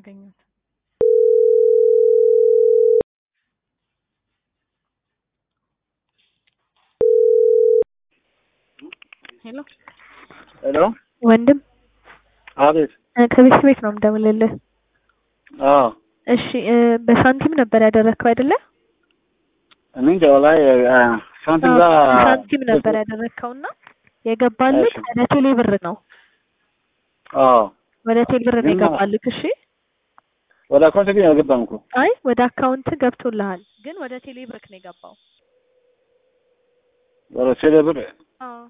አገኘሁት። ሄሎ ሄሎ ወንድም አቤት። እ ከቤት ቤት ነው የምደውልልህ። አዎ እሺ እ በሳንቲም ነበር ያደረግከው አይደለ? እኔ እንጃ ወላሂ አ፣ ሳንቲም ጋር አዎ፣ በሳንቲም ነበር ያደረግከውና የገባልህ እሺ። ወደ ቴሌ ብር ነው። አዎ ወደ ቴሌ ብር ነው ግን የገባልህ። እሺ ወደ አካውንት ግን አልገባም እኮ አይ ወደ አካውንት ገብቶልሃል፣ ግን ወደ ቴሌ ብር ነው የገባው። ወደ ቴሌ ብር አዎ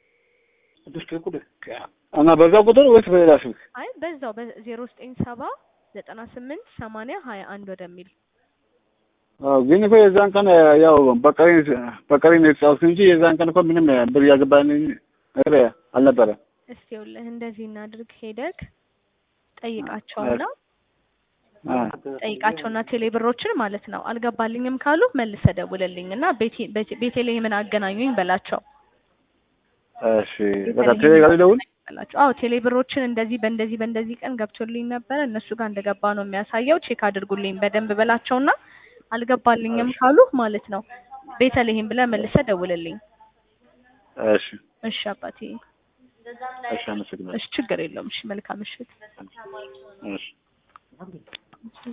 እና በዛ ቁጥር ወይስ በሌላ ስልክ? አይ በዛው በዜሮ ዘጠኝ ሰባ ዘጠና ስምንት ሰማንያ ሀያ አንድ ወደሚል አዎ ግን እኮ የዛን ቀን ያው በቀሪ በቀሪ ነው የተጫወትኩት እንጂ የዛን ቀን እኮ ምንም ብር ያገባኝ ነገር አልነበረ። እስቲ ይኸውልህ እንደዚህ እናድርግ፣ ሄደክ ጠይቃቸውና አ፣ ጠይቃቸውና ቴሌ ብሮችን ማለት ነው አልገባልኝም ካሉ መልሰህ ደውልልኝ እና ቤቴ- ቤቴ- ቤተልሔምን አገናኙኝ በላቸው። እሺ በቃ ቴሌ ጋር ልደውል። በላቸው። አዎ ቴሌ ብሮችን እንደዚህ በእንደዚህ በእንደዚህ ቀን ገብቶልኝ ነበረ እነሱ ጋር እንደገባ ነው የሚያሳየው፣ ቼክ አድርጉልኝ በደንብ በላቸውና አልገባልኝም ካሉ ማለት ነው ቤተልሔም ብለህ መልሰህ ደውልልኝ። እሺ እሺ አባቴ፣ እሺ፣ አመሰግናለሁ። እሺ ችግር የለውም። እሺ መልካም ምሽት። እሺ